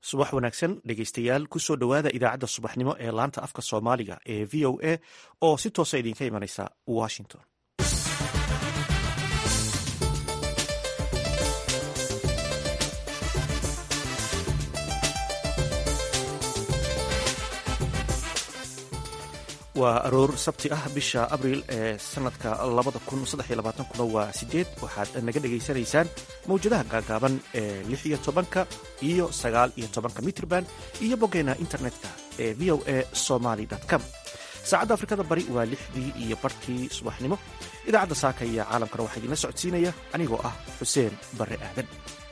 subax wanaagsan dhegeystayaal kusoo dhowaada idaacadda subaxnimo ee laanta afka soomaaliga ee v o a oo si toosa idinka imanaysa washington waa aroor sabti ah bisha abriil ee sanadka kuna waa sideed waxaad naga dhegaysanaysaan mawjadaha gaagaaban ee lix iyo tobanka iyo sagaal iyo tobanka mitrban iyo boggeena internetka ee v o a somaly com saacadda afrikada bari waa lixdii iyo barhkii subaxnimo idaacadda saaka iyo caalamkana waxaa idinla socodsiinaya anigoo ah xuseen barre aadan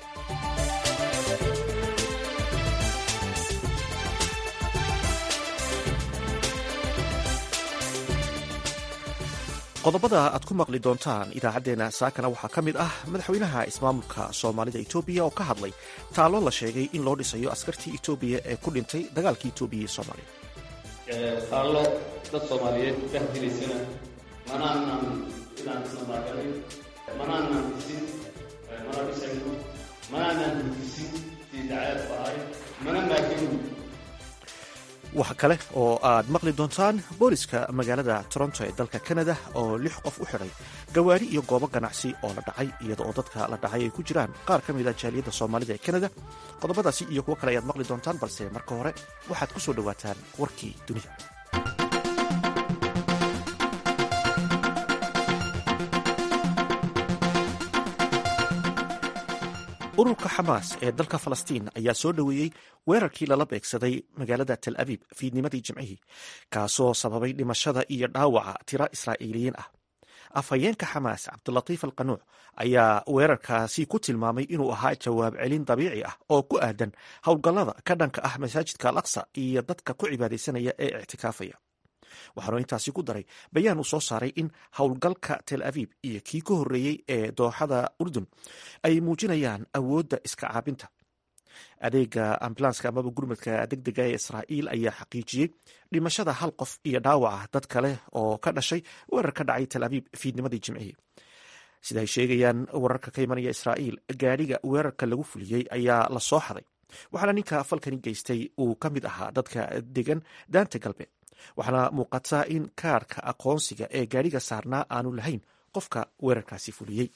qodobada aad ku maqli doontaan idaacaddeenna saakana waxaa ka mid ah madaxweynaha ismaamulka soomaalida etoobiya oo ka hadlay taallo la sheegay in loo dhisayo askartii etoobiya ee ku dhintay dagaalkii etoobiya iyo soomaaliya taallo dad soomaaliyeed ka hadilaysana manaanan inaan isnamaagalin manaanan dhisin mana dhisayno manaanan hudisin sii dacaadku ahay mana maaginu waxa kale oo aad maqli doontaan booliska magaalada toronto ee dalka kanada oo lix qof u xidhay gawaari iyo goobo ganacsi oo la dhacay iyada oo dadka la dhacay ay ku jiraan qaar ka mid a jaaliyadda soomaalida ee kanada qodobadaasi iyo kuwo kale ayaad maqli doontaan balse marka hore waxaad ku soo dhowaataan warkii dunida ururka xamaas ee dalka falastiin ayaa soo dhoweeyey weerarkii lala beegsaday magaalada tel abiib fiidnimadii jimcihii kaasoo sababay dhimashada iyo dhaawaca tiro israa'iiliyiin ah afhayeenka xamaas cabdulatiif alqanuuc ayaa weerarkaasi ku tilmaamay inuu ahaa jawaab celin dabiici ah oo ku aadan howlgallada ka dhanka ah masaajidka al aqsa iyo dadka ku cibaadaysanaya ee ictikaafaya waxaanu intaasi ku daray bayaan uu soo saaray in howlgalka tel abiib iyo kii ka horreeyey ee dooxada urdun ay muujinayaan awoodda iska caabinta adeega ambulanska amaba gurmadka degdega ee israa'iil ayaa xaqiijiyey dhimashada hal qof iyo dhaawaca dad kale oo ka dhashay weerar ka dhacay tel abiib fiidnimadii jimcihii sida ay sheegayaan wararka ka imanaya israa'iil gaadhiga weerarka lagu fuliyey ayaa la soo xaday waxaana ninka falkani geystay uu ka mid ahaa dadka degan daanta galbeed waxaana muuqataa in kaarka aqoonsiga ee gaadhiga saarnaa aanu lahayn qofka weerarkaasi fuliyey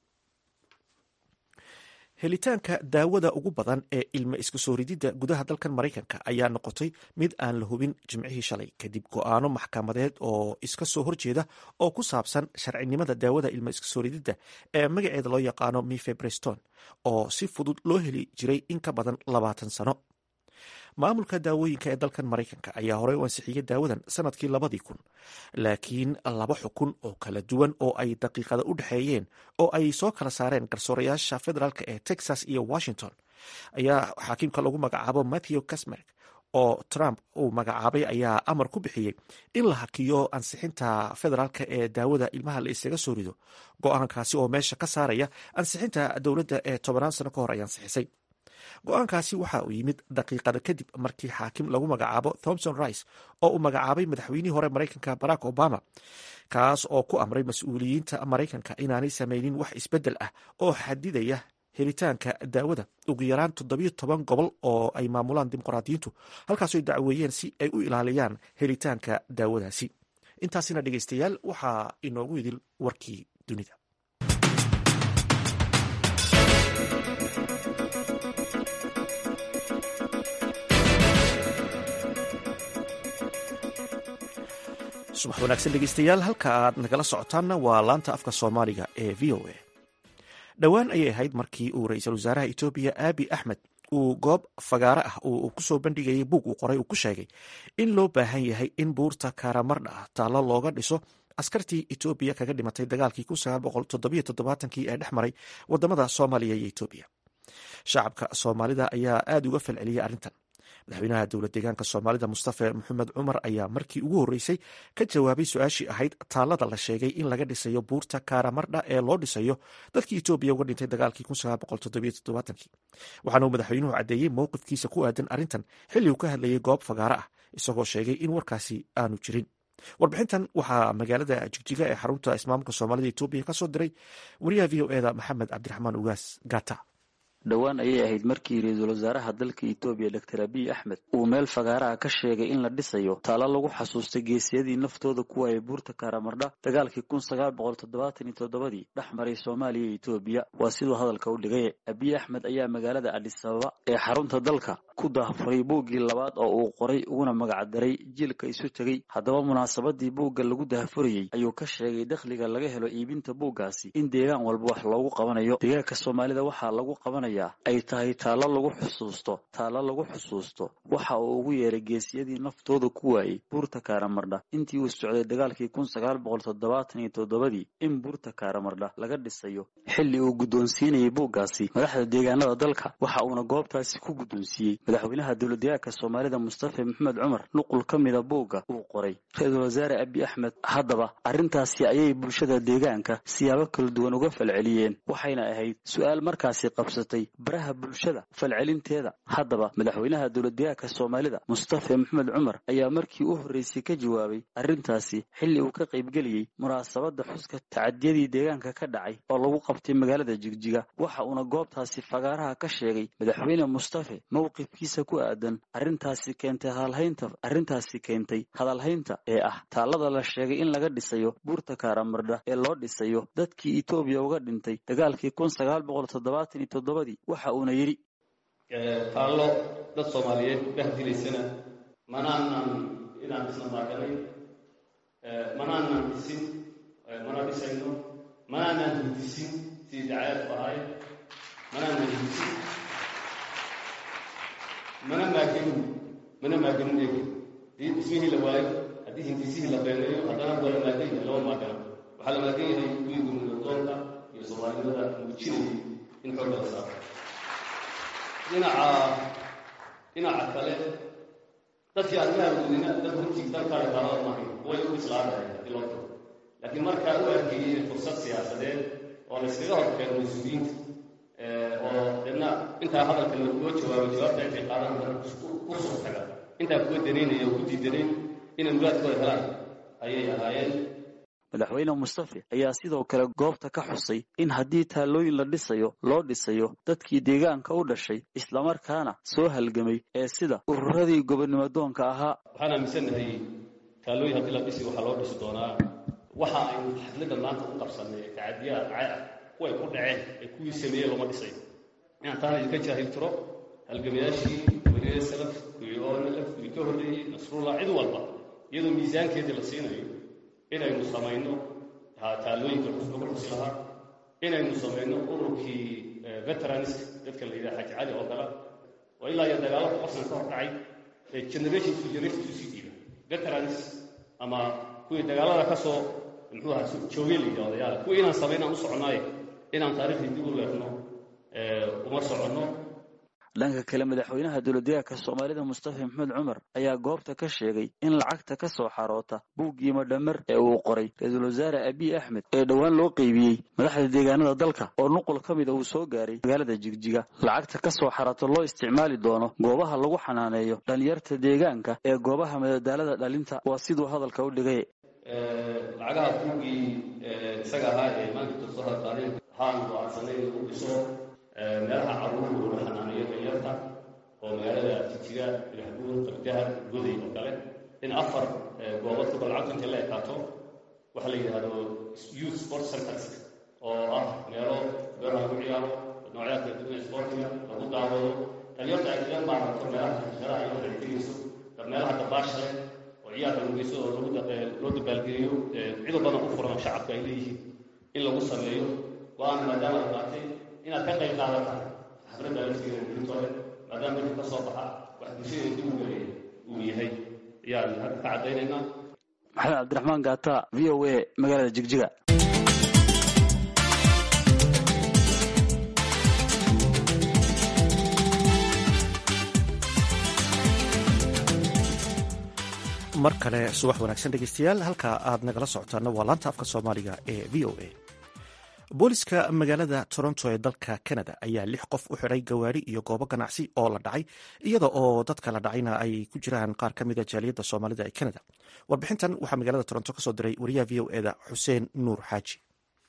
helitaanka daawada ugu badan ee ilma isku soo rididda gudaha dalkan maraykanka ayaa noqotay mid aan la hubin jimcihii shalay kadib go'aano maxkamadeed oo iska soo horjeeda oo ku saabsan sharcinimada daawada ilma isku soo rididda ee magaceeda loo yaqaano mifebreston oo si fudud loo heli jiray in ka badan labaatan sano maamulka daawooyinka ee dalkan maraykanka ayaa horey u ansixiyey daawadan sanadkii labadii kun laakiin laba xukun oo kala duwan oo ay daqiiqada u dhexeeyeen oo ay soo kala saareen garsoorayaasha federaalk ee texas iyo washington ayaa xaakiimka lagu magacaabo matthew casmerk oo trump uu magacaabay ayaa amar ku bixiyey in la hakiyo ansixinta federaalka ee daawada ilmaha la isaga soo rido go-aankaasi oo meesha ka saaraya ansixinta dowladda ee tobanaan sano ka hor ay ansixisay go-aankaasi waxa uu yimid daqiiqada kadib markii xaakim lagu magacaabo thomson rice oo uu magacaabay madaxweynihii hore maraykanka barack obama kaas oo ku amray mas-uuliyiinta maraykanka inaanay samaynin wax isbeddel ah oo xadidaya helitaanka daawada ugu yaraan toddobiyo toban gobol oo ay maamulaan dimuqraadiyiintu halkaasoo dacweeyeen si ay u ilaaliyaan helitaanka daawadaasi intaasina dhegeystayaal waxaa inoogu idil warkii dunida subax wanaagsan dhegeystayaal halka aad nagala socotaanna waa laanta afka soomaaliga ee v o a dhowaan ayay ahayd markii uu ra-iisul wasaaraha etoobiya aabi axmed uu goob fagaare ah uu kusoo bandhigayay buug uu qoray uu ku sheegay in loo baahan yahay in buurta karamardha ah taallo looga dhiso askartii etoobiya kaga dhimatay dagaalkii kii ee dhex maray wadamada soomaaliya iyo etoobiya shacabka soomaalida ayaa aada uga falceliyay arrintan madaxweynaha dowlad deegaanka soomaalida mustafe maxamed cumar ayaa markii ugu horreysay ka jawaabay su-aashii ahayd taallada la sheegay in laga dhisayo buurta karamardha ee loo dhisayo dadkii etoobiya uga dhintay dagaalkii waxaana uu madaxweynuhu caddeeyey mowqifkiisa ku aadan arrintan xilli uu ka hadlayay goob fagaare ah isagoo sheegay in warkaasi aanu jirin warbixintan waxaa magaalada jigjiga ee xarunta ismaamulka soomaalida etoobiya ka soo diray wariyaha v o eda maxamed cabdiraxmaan ugaas gata dhowaan ayay ahayd markii ra-iisul wasaaraha dalka etoobiya doctor abiy axmed uu meel fagaaraha ka sheegay in la dhisayo taalo lagu xasuustay geesiyadii naftooda ku waayay buurta karamardha dagaalkii kun sagaal boqol toddobaatan iyo toddobadii dhex maray soomaaliya iyo etoobiya waa siduu hadalka u dhigay abiy axmed ayaa magaalada adhis ababa ee xarunta dalka ku dahfuray buuggii labaad oo uu qoray uguna magacdaray jiilka isu tegey haddaba munaasabadii buugga lagu dahfurayey ayuu ka sheegay dakhliga laga helo iibinta buuggaasi in deegaan walba wax loogu qabanayo deegaanka soomaalida waxaa lagu qabanayaa ay tahay taallo lagu xusuusto taallo lagu xusuusto waxa uu ugu yeeray geesiyadii naftooda ku waayey buurta karamardha intii uu socday dagaalkii kun sagaal boqol toddobaatan iyo toddobadii in buurta karamardha laga dhisayo xilli uu guddoonsiinayay buuggaasi madaxda deegaanada dalka waxa uuna goobtaasi ku guddoonsiiyey madaxweynaha dowladdeegaanka soomaalida mustafa maxamed cumar nuqul ka mida buugga uu qoray ra-iisul wasaare abiy axmed haddaba arrintaasi ayay bulshada deegaanka siyaabo kala duwan uga falceliyeen waxayna ahayd su-aal markaasi qabsatay baraha bulshada falcelinteeda haddaba madaxweynaha dowladdeegaanka soomaalida mustafa maxamed cumar ayaa markii u horreysay ka jawaabay arrintaasi xilli uu ka qaybgeliyey munaasabadda xuska tacadiyadii deegaanka ka dhacay oo lagu qabtay magaalada jigjiga waxa uuna goobtaasi fagaaraha ka sheegay madaxweyne mustafe mowqifkiisa ku aadan arrintaasi keentay hadalhaynta arrintaasi keentay hadalhaynta ee ah taallada la sheegay in laga dhisayo buurta karamardha ee loo dhisayo dadkii etoobiya uga dhintay dagaalkii kun sagaal boqol toddobaatan iyo toddobadii waxa uuna yidhi taallo dad soomaaliyeed bahdilaysana manaanan inaan isna maaganay manaanan dhisin mana dhisayno manaanan hindisin sidii dacayaadku ahayd manaanan hindisin mana maaganin mana maaganin eegi hadii dhismihii la waayo haddii hindisihii la beeneeyo haddana waa la maagan yahay lama maagana waxaa la maagan yahay kuwii gurmudadoonka iyo soomaalinimada muujinayay in xoogga la saaro dhinaca dhinaca kale dadkii arrimaha gudina dad runtii dalkaale taalada maahay way u islaadahay haddii loo tago laakiin markaa u arkeeyey fursad siyaasadeed oo la yskaga horkeeno mas-uuliyiinta oo deedna intaa hadalka loo jawaabay jawaabta intay qaadan ku soo taga intaa kuwa danaynaya oo ku diidanayn inay muraadkooda helaan ayay ahaayeen madaxweyne mustafe ayaa sidoo kale goobta ka xusay in haddii taallooyin la dhisayo loo dhisayo dadkii deegaanka u dhashay islamarkaana soo halgamay ee sida ururadii gobonimadoonka ahaa waxaan aaminsannahay taallooyin haddii la dhisi waxaa loo dhisi doonaa waxa aynu xafladda maanta u qabsanay ee tacadiyaha dhacay ah kuway ku dhaceen ee kuwii sameeyey looma dhisayo inaan taana idinka jaahil tiro halgamayaashii weliya salaf kuwii onlf kuwii ka horreeyey nasrullah cid walba iyadoo miisaankeedii la siinayo inaynu samayno taallooyinka lagu xusi lahaa inaynu samayno ururkii veteranska dadka la yidhaha xaji cali oo kale oo ilaa iyo dagaalada qofsan ka hor dhacay ee generation to generation to sii dhiiba veterans ama kuwii dagaalada ka soo muxuu ahaa joogay la yidhaha odayaala kuwii inaan samayn aan u soconaaye inaan taariikhdii dib u leefno uma soconno dhanka kale madaxweynaha dowladdeegaanka soomaalida mustafa maxamed cumar ayaa goobta ka sheegay in lacagta ka soo xaroota buuggii madhamer ee uu qoray ra-iisul wasaare abiy axmed ee dhowaan loo qeybiyey madaxda deegaanada dalka oo nuqul ka mida uu soo gaaray magaalada jigjiga lacagta ka soo xarata loo isticmaali doono goobaha lagu xanaaneeyo dhalinyarta deegaanka ee goobaha madadaalada dhalinta waa siduu hadalka u dhigay lacagaha buuggii isaga ahaa ee maanta soo hadqaadeen waxaan go'aansanay in lagu dhiso meelaha caruuhu lagu xanaanayo danyarta oo magaalada jijiga ilaxbuur qabdaha goday oo kale in afar goobood kubal lacagtu intay la ekaato waxa la yidhaahdo youth sport centers oo ah meelo beeraha lagu ciyaaro noocyada kala duwan sportiga lagu daawado dhalinyarta ay kaga maarato meelaha meelaha ay waxay tegayso meelaha dabaasha leh oo ciyaarka lagu geyso oo lagu loo dabaalgeeyo cido badan u furan shacabka ay leeyihiin in lagu sameeyo go-aan maadaama la qaatay inaad ka qayb qaadataan xafladda laftigeeda guritooda maadaama wixii ka soo baxa wax bulshada dib u weeye uu yahay ayaan hadda ka caddaynaynaa maxamed cabdiraxmaan gaata v o a magaalada jigjiga mar kale subax wanaagsan dhegeystayaal halka aad nagala socotaana waa laanta afka soomaaliga ee v o a booliska magaalada toronto ee dalka canada ayaa lix qof u xiray gawaari iyo goobo ganacsi oo la dhacay iyada oo dadka la dhacayna ay ku jiraan qaar ka mida jaaliyadda soomaalida ee canada warbixintan waxaa magaalada toronto kasoo diray wariyaha v o eda xuseen nuur xaaji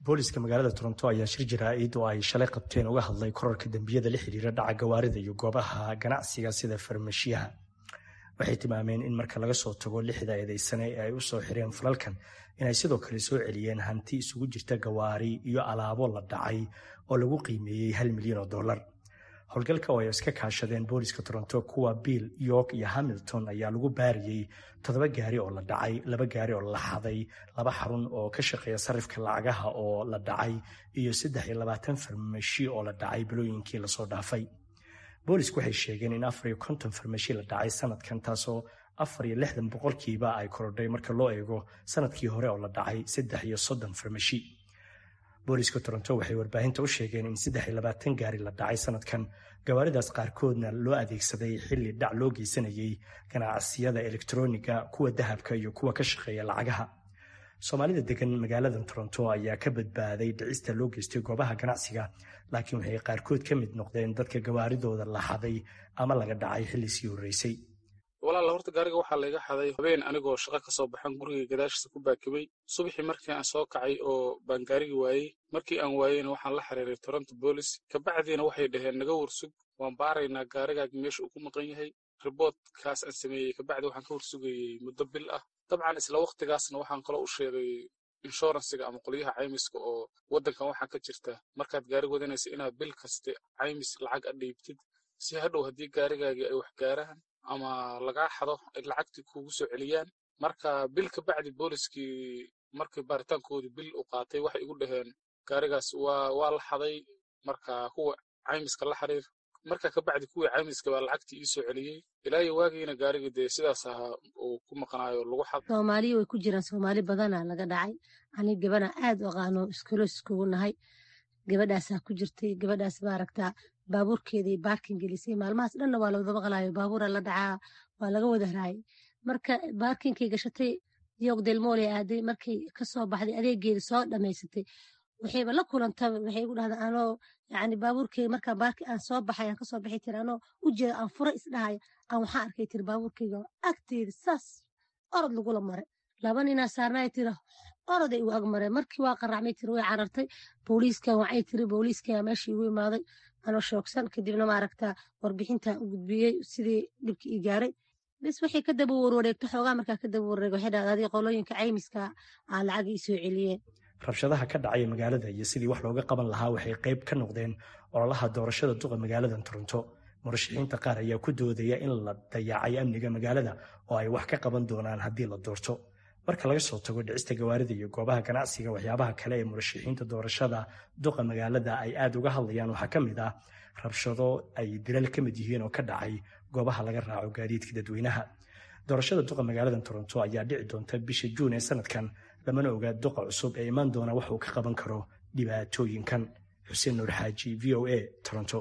booliska magaalada toronto ayaa shir jaraa'id oo ay shalay qabteen uga hadlay korarka dembiyada la xiriira dhaca gawaarida iyo goobaha ganacsiga sida farmashiyaha waxay tilmaameen in marka laga soo tago lixda eedeysane ee ay u soo xireen falalkan inay sidoo kale soo celiyeen hanti isugu jirta gawaari iyo alaabo la dhacay oo lagu qiimeeyey hal milyan oo dollar howlgalka oo ay iska kaashadeen booliska toronto kuwa bill york iyo hamilton ayaa lagu baariyey toddoba gaari oo la dhacay laba gaari oo la xaday laba xarun oo ka shaqeeya sarifka lacagaha oo la dhacay iyo saddex iyo labaatan farmashi oo la dhacay bilooyinkii lasoo dhaafay boolisku waxay sheegeen in afar iyo konton farmashi la dhacay sanadkan taasoo afar iyo lixdan boqolkiiba ay korodhay marka loo eego sanadkii hore oo la dhacay saddex iyo soddon farmashi booliska toronto waxay warbaahinta u sheegeen in saddex iyo labaatan gaari la dhacay sanadkan gawaaridaas qaarkoodna loo adeegsaday xilli dhac loo geysanayey ganacsiyada elektroniga kuwa dahabka iyo kuwa ka shaqeeya lacagaha soomaalida degan magaalada toronto ayaa ka badbaaday dhicista loo geystay goobaha ganacsiga laakiin waxay qaarkood ka mid noqdeen dadka gawaaridooda la xaday ama laga dhacay xilli sii horreysay walaala horta gaariga waxaa layga xaday habeen anigoo shaqo ka soo baxan guriga gadaashiisa ku baakibay subaxii markii aan soo kacay oo baan gaarigi waayey markii aan waayeyna waxaan la xiriiray toronto boolis kabacdiina waxay dhaheen naga warsug waan baaraynaa gaarigaagi meesha uu ku maqan yahay riboodkaas aan sameeyey kabacdi waxaan ka warsugayey muddo bil ah dabcan isla wakhtigaasna waxaan kaloo u sheegay inshuransiga ama qolyaha caymiska oo waddankan waxaa ka jirta markaad gaari wadanaysa inaad bil kaste caymis lacag a dhiibtid si hadhow haddii gaarigaagii ay wax gaaraan ama lagaa xado ay lacagtii kuugu soo celiyaan marka bil ka bacdi booliskii markii baaritaankoodii bil u qaatay waxay igu dhaheen gaarigaas waa waa la xaday marka kuwa caymiska la xiriir marka ka bacdi kuwii caymiska baa lacagtii ii soo celiyey ilaa iyo waagiina gaarigii dee sidaas ahaa uu ku maqnaayo lagu xad soomaaliya way ku jiraan soomaali badana laga dhacay ani gabana aad u aqaano iskolo iskugu nahay gabadhaasaa ku jirtay gabadhaas maaragtaa baabuurkeedii baarkin gelisay maalmahaas dhanna waa lawada maqlaayo baabuura la dhacaa waa laga wada haraayay marka baarkinkay gashatay yoog delmooley aaday markay kasoo baxday adeegeeda soo dhamaysatay waxayba la kulantaba waxay igu dhahda anoo yani baabuurkeyga markaa baarki aan soo baxay aan kasoo baxay tiri anoo ujeeda aan fura isdhahaya aan waxaa arkay tiri baabuurkeyga agteeda saas orod lagula maray laba ninaa saarnay tiri oroday igu agmareen markii waa qaracmay tiri way carartay booliiskan wacay tiri booliiskaa meeshii igu imaaday anoo shoogsan kadibna maaragta warbixintan u gudbiyey sidii dhibkii ii gaaray bis waxay ka daba warwareegto xoogaa markaa ka daba warwareeg waxay dhahda adii qolooyinka caymiska aa lacag ii soo celiyeen rabshadaha ka dhacaya magaalada iyo sidii wax looga qaban lahaa waxay qayb ka noqdeen ololaha doorashada duqa magaalada toronto murashaxiinta qaar ayaa ku doodaya in la dayacay amniga magaalada oo ay wax ka qaban doonaan haddii la doorto marka laga soo tago dhicista gawaarida iyo goobaha ganacsiga waxyaabaha kale ee murashaxiinta doorashada duqa magaalada ay aad uga hadlayaan waxaa ka mid ah rabshado ay dilal ka mid yihiin oo ka dhacay goobaha laga raaco gaadiidka dadweynaha doorashada duqa magaalada toronto ayaa dhici doonta bisha juun ee sanadkan lamana ogaa duqa cusub ee imaan doona wax uu ka qaban karo dhibaatooyinkan xuseen nuur xaaji v o a toronto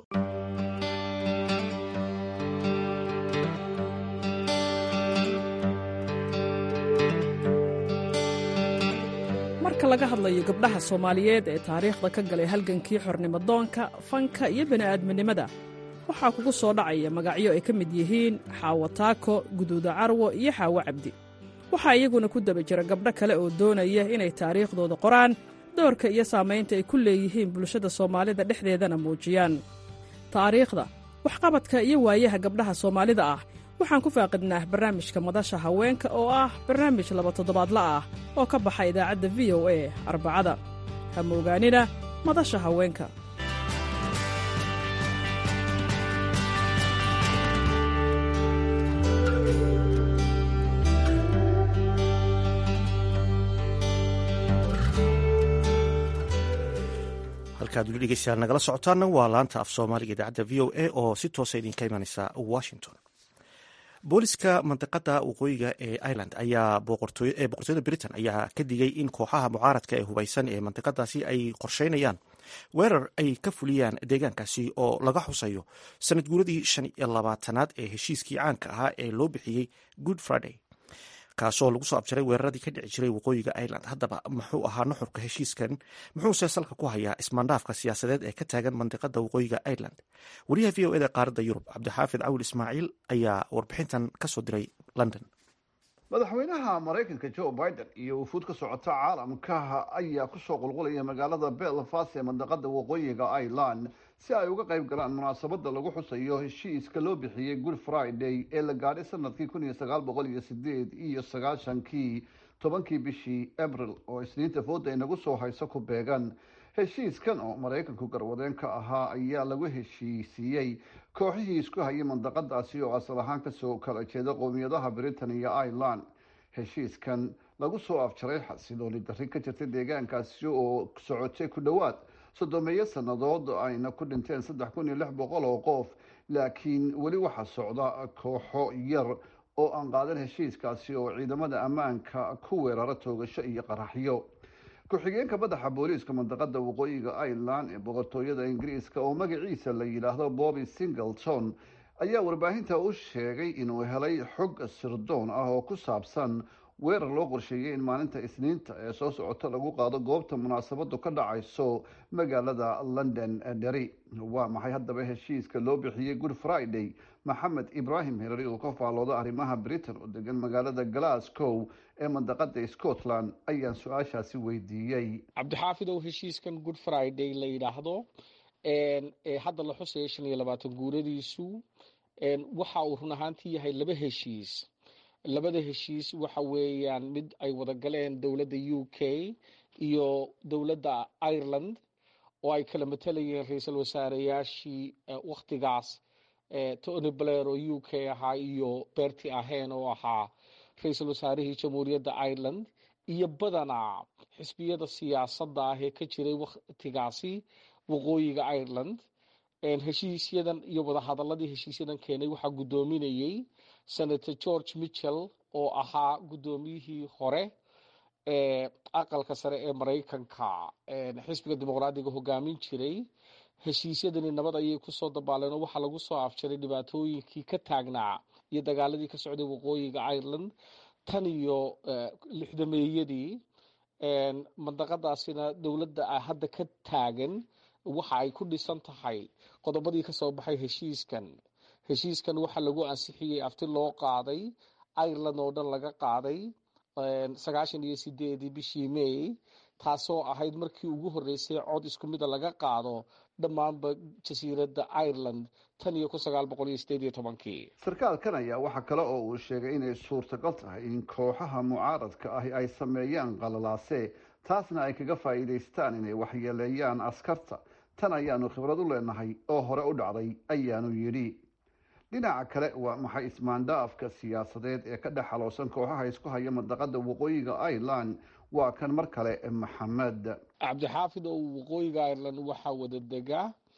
marka laga hadlayo gabdhaha soomaaliyeed ee taariikhda ka galay halgankii xornimodoonka fanka iyo bini'aadminimada waxaa kugu soo dhacaya magacyo ay ka mid yihiin xaawo taako guduuda carwo iyo xaawo cabdi waxaa iyaguna ku daba jira gabdho kale oo doonaya inay taariikhdooda qoraan doorka iyo saamaynta ay ku leeyihiin bulshada soomaalida dhexdeedana muujiyaan taariikhda waxqabadka iyo waayaha gabdhaha soomaalida ah waxaan ku faaqidnaa barnaamijka madasha haweenka oo ah barnaamij laba toddobaadla ah oo ka baxa idaacadda v o a arbacada ha moogaanina madasha haweenka halkaad weli dhegeystayaal nagala socotaana waa laanta af soomaaliga idaacadda v o a oo si toosa idinka imaneysa washington booliska mandiqada waqooyiga ee ireland ayaa ee boqortooyada britain ayaa ka digay in kooxaha mucaaradka ee hubeysan ee mandiqadaasi ay qorsheynayaan weerar ay ka fuliyaan deegaankaasi oo laga xusayo sanad guuradii shan iyo labaatanaad ee heshiiskii caanka ahaa ee loo bixiyey good friday kaasoo lagu soo abjaray weeraradii ka dhici jiray waqooyiga ireland haddaba muxuu ahaa nuxurka heshiiskan muxuuse salka ku hayaa ismaandhaafka siyaasadeed ee ka taagan mandiqada waqooyiga ireland wariyaha v o eda qaaradda yurub cabdixaafid cawil ismaaciil ayaa warbixintan kasoo diray london madaxweynaha maraykanka joe biden iyo wufuud ka socota caalamka ayaa kusoo qulqulaya magaalada belfast ee mandaqada waqooyiga ireland si ay uga qayb galaan munaasabada lagu xusayo heshiiska loo bixiyey good friday ee la gaadhay sanadkii kun iyo sagaal boqol iyo sideed iyo sagaashankii tobankii bishii abril oo isniinta fooda inagu soo hayso ku beegan heshiiskan oo maraykanku garwadeen ka ahaa ayaa lagu heshiisiiyey kooxihii isku hayay mandaqadaasi oo asal ahaan kasoo kala jeeda qowmiyadaha britain iyo ireland heshiiskan lagu soo afjaray xasilooni darri ka jirta deegaankaasi oo socotay ku dhowaad soddomeeyo sannadood ayna ku dhinteen saddex kun iyo lix boqol oo qof laakiin weli waxaa socda kooxo yar oo aan qaadan heshiiskaasi oo ciidamada ammaanka ku weerara toogasho iyo qaraxyo ku-xigeenka madaxa booliiska mandaqada waqooyiga ireland ee boqortooyada ingiriiska oo magaciisa la yidhaahdo bobby singleton ayaa warbaahinta u sheegay inuu helay xog sirdoon ah oo ku saabsan weerar loo qorsheeyay in maalinta isniinta ee soo socota lagu qaado goobta munaasabadu ka dhacayso magaalada london dheri waa maxay haddaba heshiiska loo bixiyey good friday maxamed ibrahim herari oo ka faallooda arrimaha britain oo degan magaalada glasgow ee mandaqada scotland ayaan su-aashaasi weydiiyey cabdixaafidow heshiiskan good friday la yidhaahdo ee hadda la xusaya shan iyo labaatan guuradiisu waxa uu run ahaantii yahay laba heshiis labada heshiis waxa weeyaan mid ay wada galeen dowladda u k iyo dowladda ireland oo ay kala matalayeen ra-iisul wasaareyaashii wakhtigaas tony blair oo u k ahaa iyo berti ahen oo ahaa ra-iisul wasaarihii jamhuuriyadda ireland iyo badanaa xisbiyada siyaasadda ah ee ka jiray wakhtigaasi waqooyiga ireland heshiisyadan iyo wadahadaladii heshiisyadan keenay waxaa guddoominayey senator george mitchell oo ahaa guddoomiyihii hore ee aqalka sare ee maraykanka xisbiga dimuqraadiga hogaamin jiray heshiisyadani nabad ayay kusoo dabaaleen oo waxaa lagu soo afjaray dhibaatooyinkii ka taagnaa iyo dagaaladii ka socday waqooyiga ireland tan iyo lixdameeyadii mandaqadaasina dowladda hadda ka taagan waxa ay ku dhisan tahay qodobadii kasoo baxay heshiiskan heshiiskan waxaa lagu ansixiyey afti loo qaaday ireland oo dhan laga qaaday sagaashan iyo sideedii bishii may taasoo ahayd markii ugu horeysay cod isku mida laga qaado dhammaanba jasiiradda ireland tan iyo kun sagaal boqol iyo sideed iyo tobankii sarkaalkan ayaa waxaa kale oo uu sheegay inay suurtagal tahay in kooxaha mucaaradka ahi ay sameeyaan qalalaase taasna ay kaga faa'iidaystaan inay waxyeeleeyaan askarta tan ayaanu khibrad u leenahay oo hore u dhacday ayaanu yidhi dhinaca kale waa maxay ismaandhaafka siyaasadeed ee ka dhex xaloosan kooxaha isku haya mandaqada waqooyiga ireland waa kan mar kale maxamed cabdixaafid oo waqooyiga ireland waxaa wada dega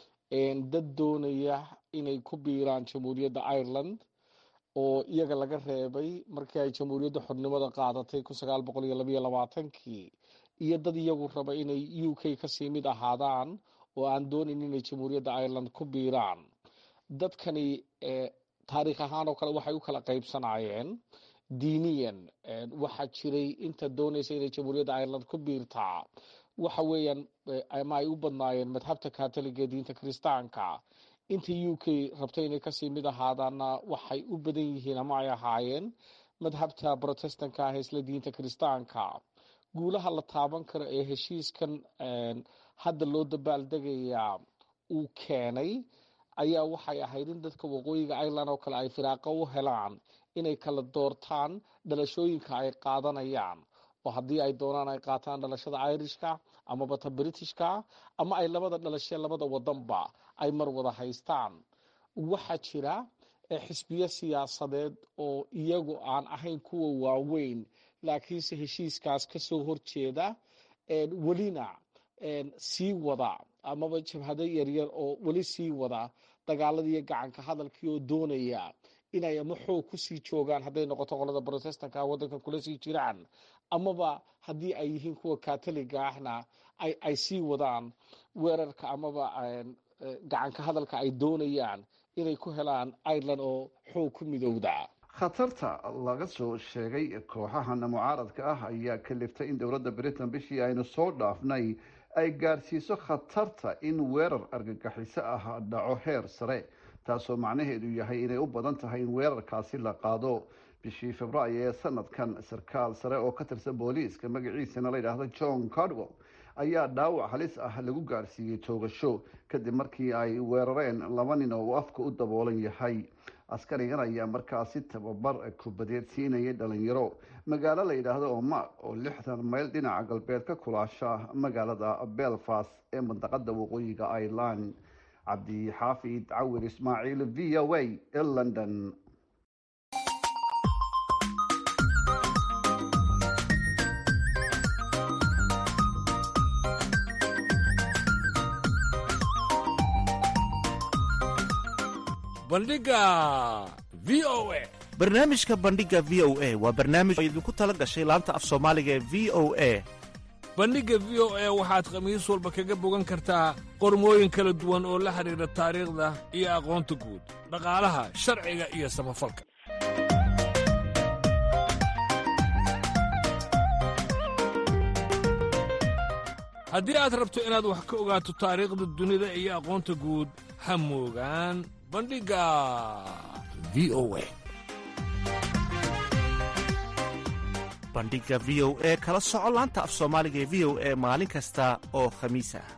dad doonaya inay ku biiraan jamhuuriyadda ireland oo iyaga laga reebay markii ay jamhuuriyadda xornimada qaadatay kun sagaal boqol iyo labayo labaatankii iyo dad iyagu raba inay u k kasii mid ahaadaan oo aan doonayn inay jamhuuriyadda ireland ku biiraan dadkani taariikh ahaan oo kale waxay u kala qaybsanayeen diiniyan waxaa jiray inta doonaysa inay jamhuuriyadda ireland ku biirtaa waxa weeyaan ama ay u badnaayeen madhabta katoliga ee diinta kiristaanka inta u k rabta inay kasii mid ahaadaanna waxay u badan yihiin ama ay ahaayeen madhabta brotestanka ah ee isla diinta kiristaanka guulaha la taaban karo ee heshiiskan hadda loo dabaaldegayaa uu keenay ayaa waxay ahayd in dadka waqooyiga ireland oo kale ay firaaqo u helaan inay kala doortaan dhalashooyinka ay qaadanayaan oo haddii ay doonaan ay qaataan dhalashada irishka amaba ta britishka ama ay labada dhalashe labada wadanba ay mar wada haystaan waxaa jira xisbiyo siyaasadeed oo iyagu aan ahayn kuwa waaweyn laakiinse heshiiskaas kasoo horjeeda welina sii wada amaba jabhado yaryar oo weli sii wada dagaaladiiyo gacanka hadalkii oo doonaya inay ama xoog kusii joogaan hadday noqoto qolada brotestanka wadankan kula sii jiraan amaba haddii ay yihiin kuwa katoliga ahna ay sii wadaan weerarka amaba gacanka hadalka ay doonayaan inay ku helaan ireland oo xoog ku midowda khatarta laga soo sheegay kooxahan mucaaradka ah ayaa kaliftay in dowladda britain bishii aynu soo dhaafnay ay gaadhsiiso khatarta in weerar argagixiso ah dhaco heer sare taasoo macnaheedu yahay inay u badan tahay in weerarkaasi la qaado bishii februaayo ee sanadkan sarkaal sare oo ka tirsan booliiska magaciisana la yidhaahdo john cardwell ayaa dhaawac halis ah lagu gaarsiiyey toogasho kadib markii ay weerareen laba nin oo uu afka u daboolan yahay askarigan ayaa markaasi tababar kubadeed siinayay dhalinyaro magaalo la yidhaahdo omar oo lixdan mayl dhinaca galbeed ka kulaasha magaalada belfast ee mandaqada waqooyiga ireland cabdi xaafid cawir ismaaciil v o a ee london bandhiga v o a barnaamijka bandhiga v o a waa barnaamij oo idinku tala gashay laanta af soomaaliga ee v o a bandhigga v o a waxaad khamiis walba kaga bogan kartaa qormooyin kala duwan oo la xidhiidha taariikhda iyo aqoonta guud dhaqaalaha sharciga iyo samafalka haddii aad rabto inaad wax ka ogaato taariikhda dunida iyo aqoonta guud ha moogaan bandhigga v o a bandhiga v o e kala soco laanta af soomaaliga ee v o e maalin kasta oo khamiis ah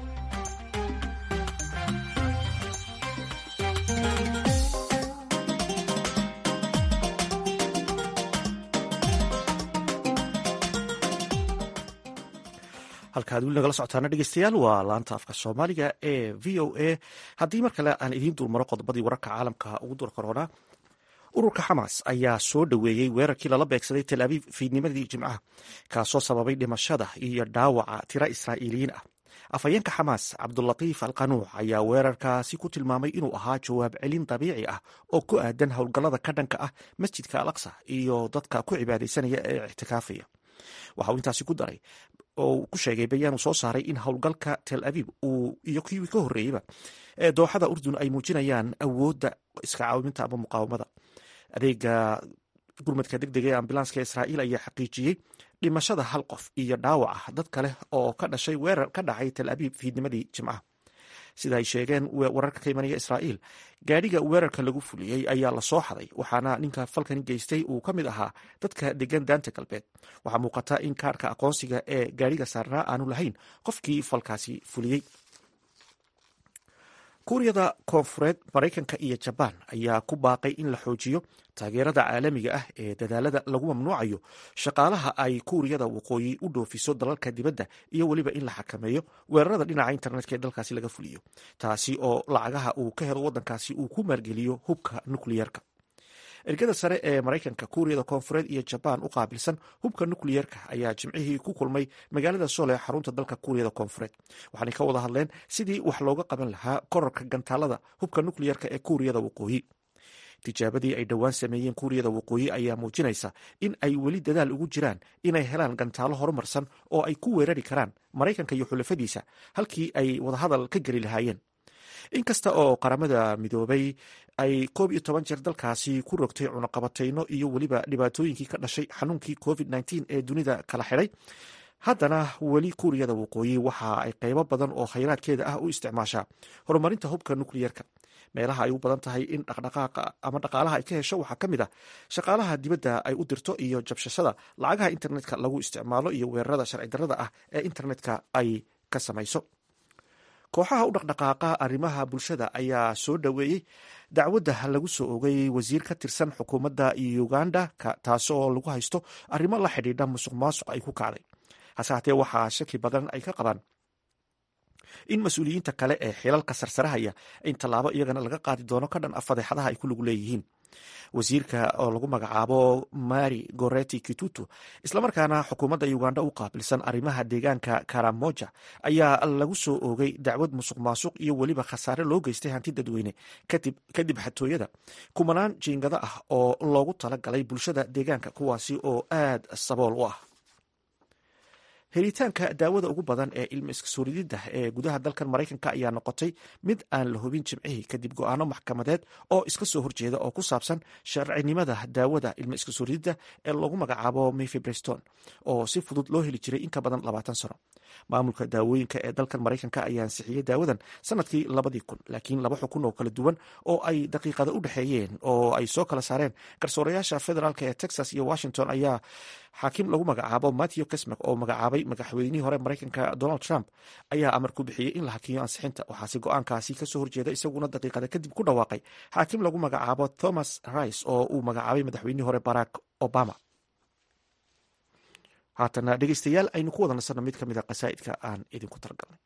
halkaad weli nagala socotaana dhegeystayaal waa laanta afka soomaaliga ee v o a haddii mar kale aan idiin dulmaro qodobadii wararka caalamka ugu dur korona ururka xamaas ayaa soo dhoweeyey weerarkii lala beegsaday tel abiib fiidnimadii jimcaha kaasoo sababay dhimashada iyo dhaawaca tiro israa'iiliyiin ah afhayeenka xamaas cabdulatiif alqanuuc ayaa weerarkaasi ku tilmaamay inuu ahaa jawaab celin dabiici ah oo ku aadan howlgallada ka dhanka ah masjidka al aqsa iyo dadka ku cibaadaysanaya ee ictikaafaya waxa uu intaasi ku daray oo uu ku sheegay bayaan uu soo saaray in howlgalka tel abiib uu iyo kiwii ka horreeyeyba ee dooxada urdun ay muujinayaan awoodda iska caawiminta ama muqaawamada adeega gurmadka deg dega ee ambulanska israa'iil ayaa xaqiijiyey dhimashada hal qof iyo dhaawaca dad kale oo ka dhashay weerar ka dhacay tel abiib fiidnimadii jimcaha sida ay sheegeen wararka ka imanaya israa'iil gaadhiga weerarka lagu fuliyey ayaa la soo xaday waxaana ninka falkani geystay uu ka mid ahaa dadka degan daanta galbeed waxaa muuqata in kaarhka aqoonsiga ee gaadhiga saarnaa aanu lahayn qofkii falkaasi fuliyey kuuriyada koonfureed maraykanka iyo jabaan ayaa ku baaqay in la xoojiyo taageerada caalamiga ah ee dadaalada lagu mamnuucayo shaqaalaha ay kuuriyada waqooyi u dhoofiso dalalka dibadda iyo weliba in la xakameeyo weerarada dhinaca internetka ee dalkaasi laga fuliyo taasi oo lacagaha uu ka helo waddankaasi uu ku maalgeliyo hubka nukliyeerka ergada sare ee maraykanka kuuriyada koonfureed iyo jabaan u qaabilsan hubka nukliyeerka ayaa jimcihii ku kulmay magaalada sool ee xarunta dalka kuuriyada koonfureed waxaanay ka wada hadleen sidii wax looga qaban lahaa korarka gantaalada hubka nukliyeerka ee kuuriyada waqooyi tijaabadii ay dhowaan sameeyeen kuuriyada waqooyi ayaa muujinaysa in ay weli dadaal ugu jiraan inay helaan gantaalo horumarsan oo ay ku weerari karaan maraykanka iyo xulafadiisa halkii ay wadahadal ka geli lahaayeen inkasta oo qaramada midoobay ay koob iyo toban jeer dalkaasi ku rogtay cunaqabatayno iyo weliba dhibaatooyinkii ka dhashay xanuunkii covid nteen ee dunida kala xidhay haddana weli kuuriyada waqooyi waxa ay qaybo badan oo khayraadkeeda ah u isticmaashaa horumarinta hubka nukliyerka meelaha ay u badan tahay in dhaqdhaqaaqa ama dhaqaalaha ay ka hesho waxaa ka mid ah shaqaalaha dibadda ay u dirto iyo jabshashada lacagaha internetka lagu isticmaalo iyo weerarada sharci darrada ah ee internetka ay ka samayso kooxaha u dhaqdhaqaaqa arrimaha bulshada ayaa soo dhoweeyey dacwadda lagu soo ogay wasiir ka tirsan xukuumadda uganda taasoo lagu haysto arrimo la xidhiidha musuq maasuq ay ku kacday hase hatee waxaa shaki badan ay ka qabaan in mas-uuliyiinta kale ee xilalka sarsarahaya in tallaabo iyagana laga qaadi doono ka dhan a fadeexadaha ay ku lagu leeyihiin wasiirka oo lagu magacaabo mari goreti kitutu islamarkaana xukuumadda uganda u qaabilsan arrimaha deegaanka karamoja ayaa lagu soo oogay dacwad musuq maasuq iyo weliba khasaare loo geystay hanti dadweyne kadib xatooyada kumanaan jiingado ah oo loogu tala galay bulshada deegaanka kuwaasi oo aad sabool u ah helitaanka daawada ugu badan ee ilma iskasuurididda ee gudaha dalkan maraykanka ayaa noqotay mid aan la hubin jimcihii kadib go-aano maxkamadeed oo iska soo horjeeda oo ku saabsan sharcinimada daawada ilma iskasuurididda ee loogu magacaabo mifibreston oo si fudud loo heli jiray in ka badan labaatan sano maamulka daawooyinka ee dalkan maraykanka ayaa ansixiyey daawadan sanadkii labadii kun laakiin laba xukun oo kala duwan oo ay daqiiqada u dhexeeyeen oo ay soo kala saareen garsoorayaasha federaalk ee texas iyo washington ayaa xaakim lagu magacaabo matthew kesmak oo magacaabay madaxweynihii hore maraykanka donald trump ayaa amar ku bixiyey in la hakiyo ansixinta waxaase go-aankaasi kasoo horjeeda isaguna daqiiqada kadib ku dhawaaqay xaakim lagu magacaabo thomas rice oo uu magacaabay madaxweynihii hore barack obama haatana dhegeystayaal aynu ku wada nasanno mid ka mid a qasaa'idka aan idinku talagalnay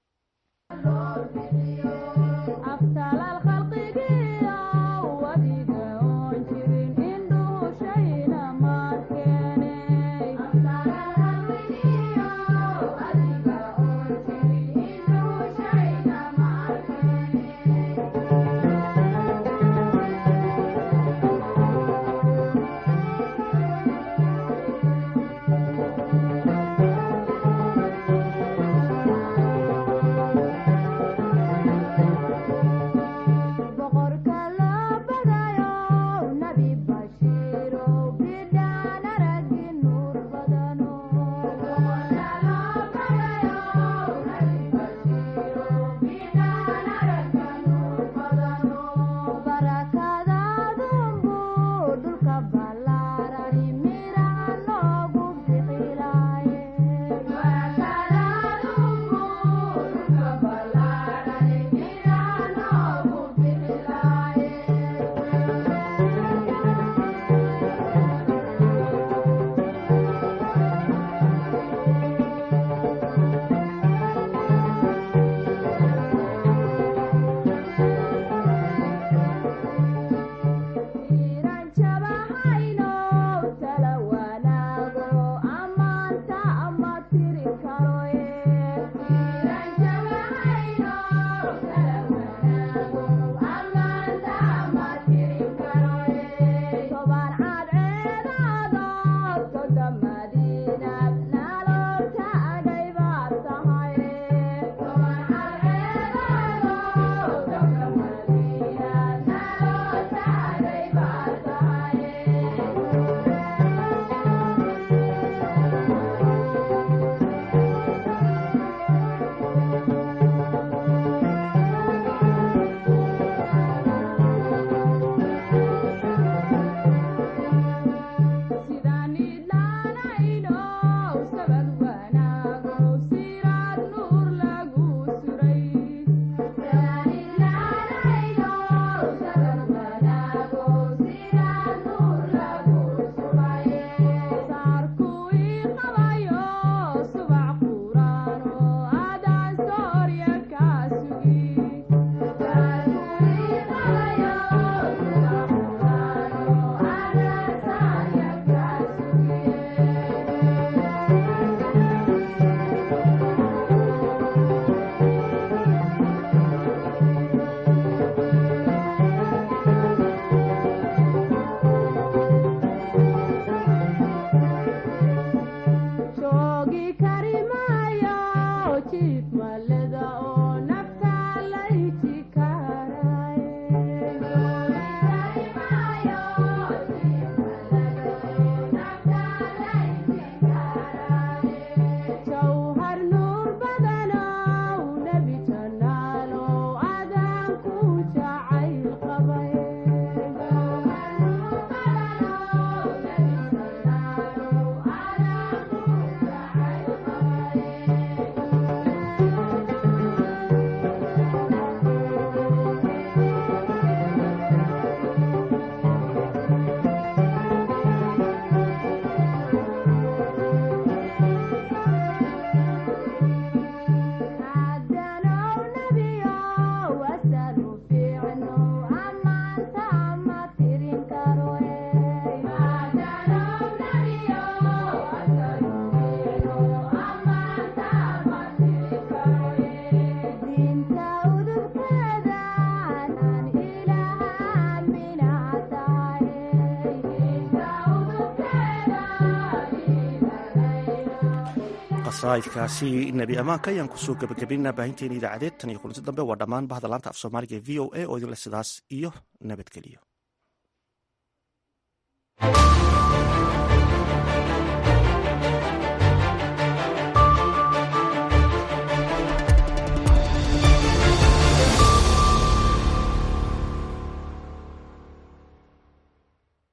qasaa'idkaasi nebi ammaanka ayaan kusoo gebagabaynaa baahinteena idaacadeed tan iyo kulanti dambe waa dhammaan bahda laanta af soomaaliga ee v o a oo idinle sidaas iyo nabadgeliyo